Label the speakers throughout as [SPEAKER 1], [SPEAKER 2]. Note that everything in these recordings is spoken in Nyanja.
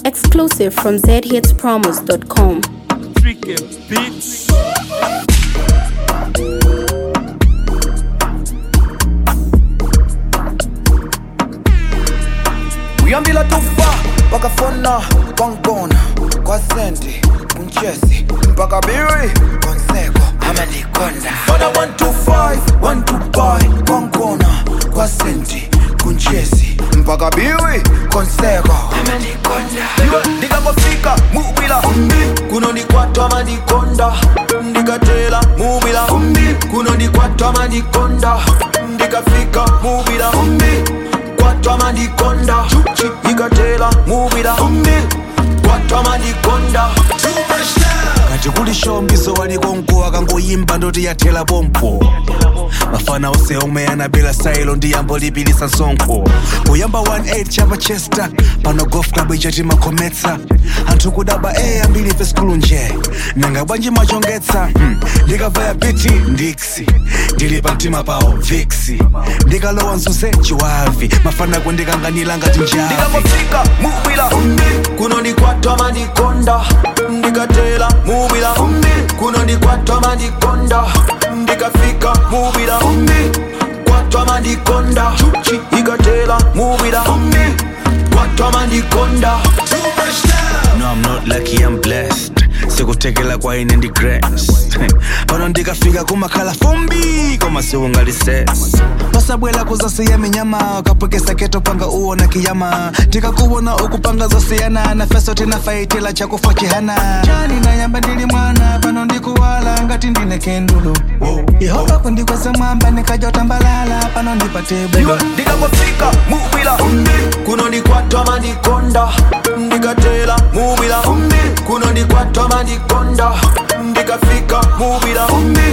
[SPEAKER 1] Exclusive from zhitspromos.com.
[SPEAKER 2] Tricky Beats.
[SPEAKER 3] uyambila tufa wakafona kwangibona kwasendi kunchesi mpaka biri konseko amanikonda fona 125 125 kwangibona kwasendi kunchesi mpaka biri konseko amanikonda iwe ndikangofika mubila kunonikwatwa manikonda ndikatela mubila kunonikwatwa manikonda ndikafika mubila kwatwa manikonda ikatela mubila kwatwa manikonda
[SPEAKER 4] kati kuli shombiso waliko mkuwa kangoyimba ndoti yathela pompo mafana ose omwe anabela sailo ndi yambo lipilisa sonkho kuyamba 18 chapa chester pano golf club ichati makhometsa anthu kudaba e ambiri ife skulu nje nanga bwanji machongetsa hmm. ndikavaya biti ndiksi ndili pa mtima pawo viksi ndikalowa mzuze chiwavi mafana kundikanganira ngati njavi
[SPEAKER 3] ndikangofika mubila kunonikwatwa manikonda ndikatela mubila kunonikwatwa manikonda ndikafika mubila kwatwa manikonda ikatela mubila kwatwa manikonda
[SPEAKER 4] No, I'm not lucky, I'm blessed. sikutekela kwa ine ndi grace pano ndikafika kumakhala fumbi koma siungalises pasabwela kuzasiya minyama kapwekesa keto panga uona kiyama tikakuwona ukupanga zosiyana na feso tinafaitila chakufa chihana chani nayamba ndili mwana pano ndikuwala ngati ndine kendulu yehova kundikweza mwamba nikajotambalala pano ndipate bulo
[SPEAKER 3] iwe ndikangofika mubila kunonikwatwa manikonda ndikatela mubila kunonikwatwa manikonda ndikafika mubila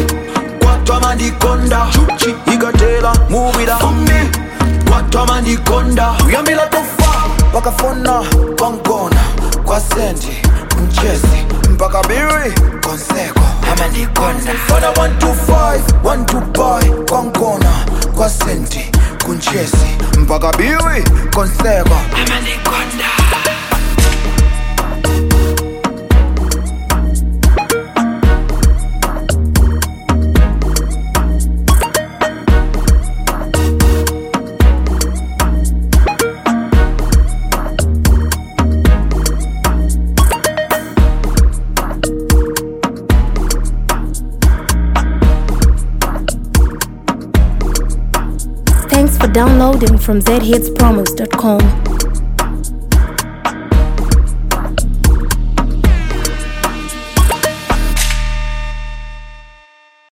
[SPEAKER 3] kwatwa manikonda ikatela mubila kwatwa manikonda uyambila tufa wakafona kwangona kwasendi mchesi mpaka biri konseko amanikonda fona 125 125 kwangona kwasendi kunchesi mpaka biri konseko amanikonda
[SPEAKER 1] Thanks for downloading from zhitspromos.com.